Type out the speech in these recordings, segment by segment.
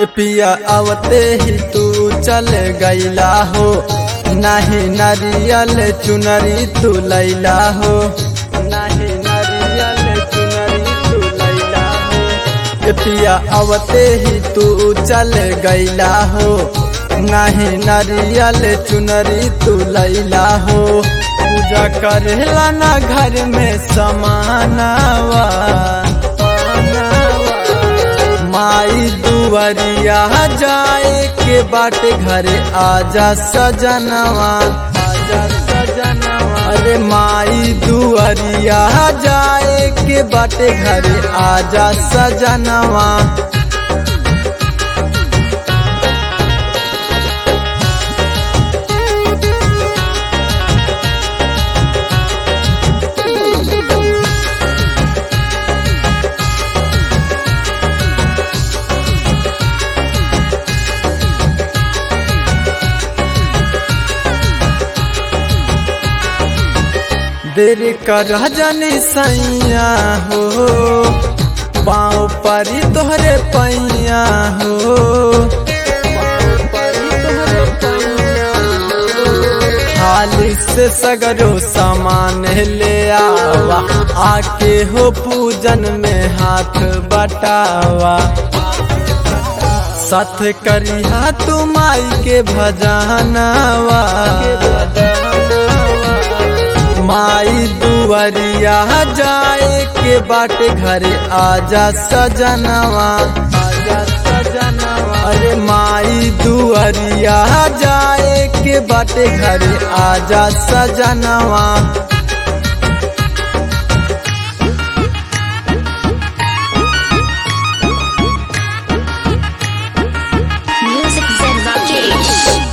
पिया आवते ही तू चल गईला हो नाही नारियल चुनरी तू लैला हो नाही नारियल चुनरी तू लैला हो पिया आवते ही तू चल गईला हो नाही नारियल चुनरी तू लैला हो पूजा करेला ना घर में समानावा माई दुआरिया जाए के बाटे घरे आजा सजनवा आजा सजनवा अरे माई दुआरिया जाए के बाटे घरे आजा सजनवा देर कर जनी सैया हो पाँव परी तोहरे पैया हो खाली से सगरो सामान ले आवा आके हो पूजन में हाथ बटावा साथ करिया तू माई के भजनवा माई दुआरिया जाए के बाटे घरे आजा सजनवा आजा सजनवा अरे माई दुआरिया जाए के बाटे घरे आजा सजनवा Music Zen Rakesh.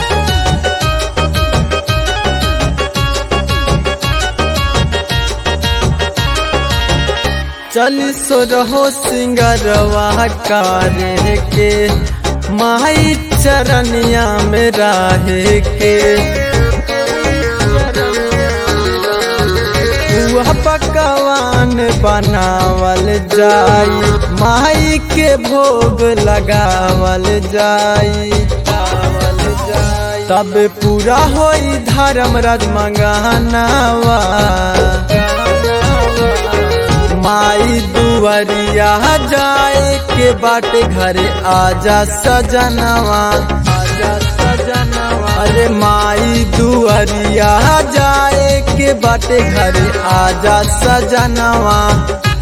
चली सो रहो सिंगरवा कारे के माई चरनिया में राहे के वह पकवान बनावल जाई माई के भोग लगावल जाई तब पूरा होई धर्म राज मंगानावा माई दुआरिया जाए के बाटे घरे आजा सजनवा आजा सजनवा अरे माई दुआरिया जाए के बाटे घरे आजा सजनवा